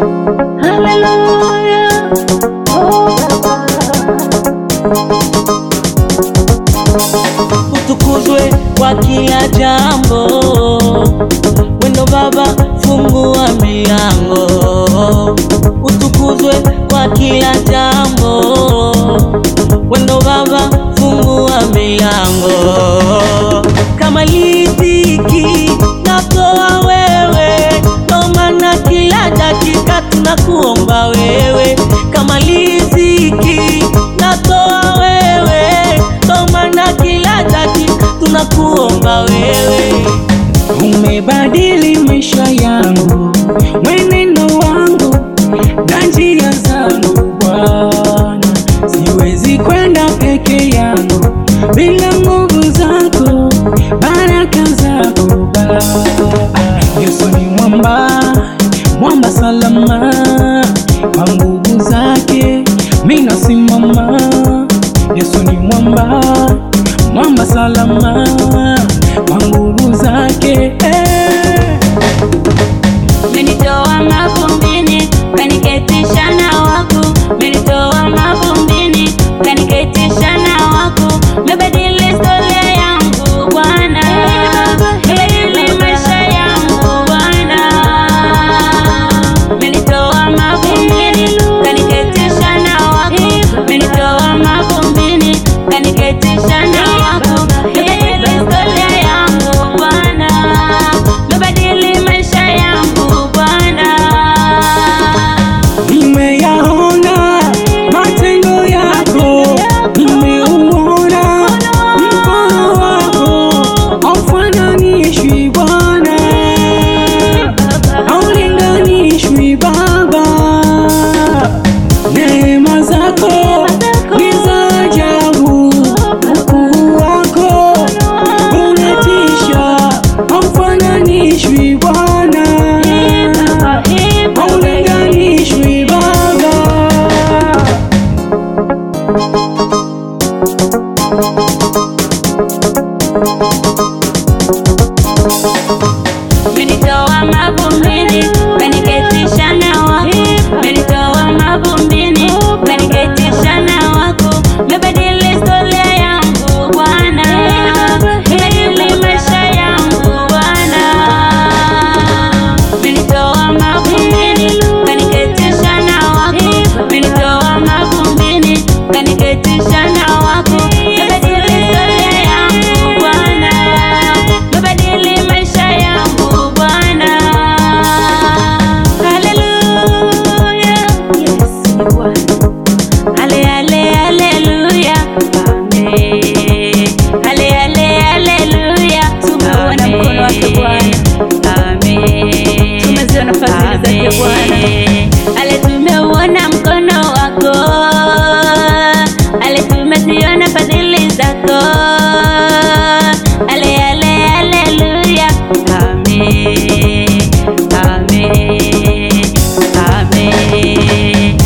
Haleluya. Oh, Baba. utukuzwe kwa kila jambo. Wendo Baba, fungua milango, utukuzwe kwa kila jambo. Wendo Baba, fungua milango. Kama riziki natoa wewe, ndo maana kila dakika tunakuomba wewe. Kama riziki natoa wewe, ndo maana kila dakika tunakuomba wewe. Umebadili maisha yangu, mwenendo wangu na njia zangu Bwana. Siwezi kwenda peke yangu bila nguvu zako, baraka zako Baba. Yesu ni mwamba, mwamba salama, kwa nguvu zake mimi nasimama. Yesu ni mwamba, mwamba salama, kwa nguvu zake eh. Umenitoa mavumbini ukaniketisha na wako, umenitoa mavumbini ukaniketisha na wako, umebadili historia yangu Bwana, umebadili maisha yangu Bwana, umenitoa mavumbini ukaniketisha na wako, umenitoa mavumbini ukaniketisha na wako, umebadili historia yangu Bwana, umebadili maisha yangu Bwana. Nimeyaona matendo yako, nimeuona mkono wako, haufananishwi Bwana, haulinganishwi Baba. Neema zako ni za ajabu, ukuu wako unatisha, haufananishwi Bwana, haulinganishwi Baba. Umenitoa mavumbini ukaniketisha na wako, umenitoa mavumbini ukaniketisha na wako, umebadili historia yangu Bwana, umebadili maisha yangu Bwana. Umenitoa mavumbini ukaniketisha na wako, umenitoa mavumbini ukaniketisha na wako, umebadili historia yangu Bwana, umebadili maisha yangu Bwana. Haleluya, Yesu ni Bwana. Ale, ale, haleluya. Amen. Ale, ale, haleluya. Tumeuona mkono wake Bwana. Amen. Tumeziona fadhili zake Bwana. Amen. Ale, tumeuona mkono wako. Ale, tumeziona fadhili zako. Ale, ale, haleluya. Amen. Amen. Amen.